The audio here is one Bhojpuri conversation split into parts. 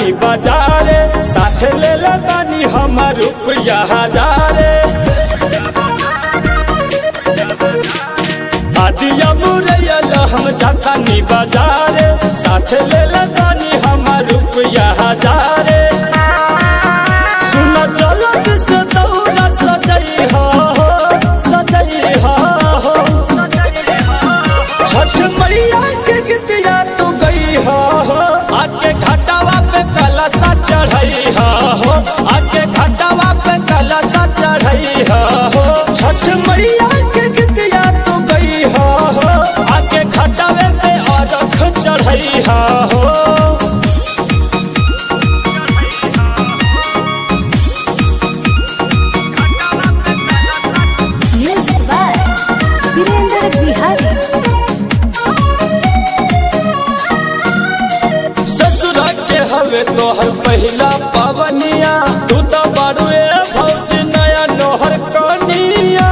नी बाजारे साथ ले ले बानी हमर रुपया हजारे आदिया मुरैया हम जाता नी बाजारे साथ ले ले बानी हमर रुपया हजारे सुना चलो से दौरा सजई हो सजई हो छठ मैया के गीतिया तू गई हो आके घाटावा पे कलशा चढ़ई हो आके घाटावा पे कलशा चढ़ई हो छठ मैया के गीतिया तू गई हो आके घाटावे पे अरख चढ़ई हो Music by Virender Bihari. ससुर के हवे तोहर पहिला पवनिया तू तो बड़ुए भौज नया नोहर कनिया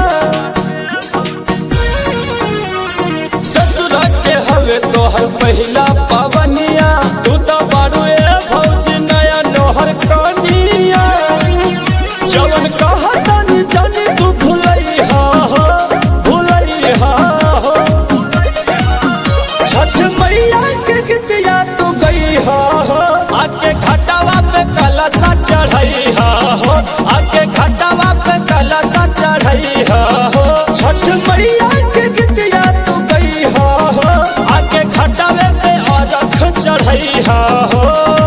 ससुर के हवे तोहर पहिला पवनिया तू तो बड़ुए भौज नया नोहर कनिया जवन कहा तनी जानी तू भुलई हा हो भुलई हा हो छठ मैया के गीतिया तू गई हो आके घटावा पे कलशा चढ़ई हो आके घटावा पे कलशा चढ़ई हो छठ मैया के गीतिया तू गई हो आके घटावे पे अरख चढ़ई हो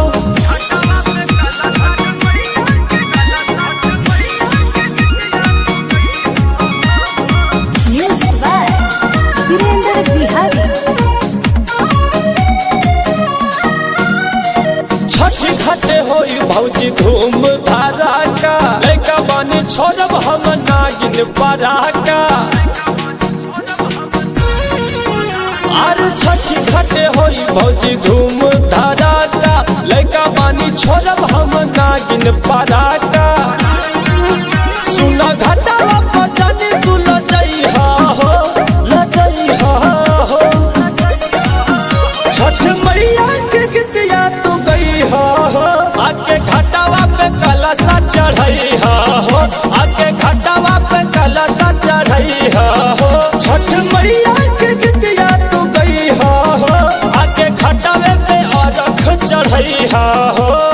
Music by Virender Bihari. Chhath घाटे होई भौजी धूम धारा का लैका बानी छोड़ब हम नागिन पराका आर छठ घाटे होई भौजी धूम धारा का लैका बानी छोड़ब हम नागिन पराका सुना घटावा पजानी तू लजई हा हो लजई हा हो छठ मैया के गीतिया तू गई हो आके घटावा पे कलशा चढ़ई हो आके घटावा पे कलशा चढ़ई हो छठ मैया के गीतिया तू गई हो आके घटावे पे अरख चढ़ई हो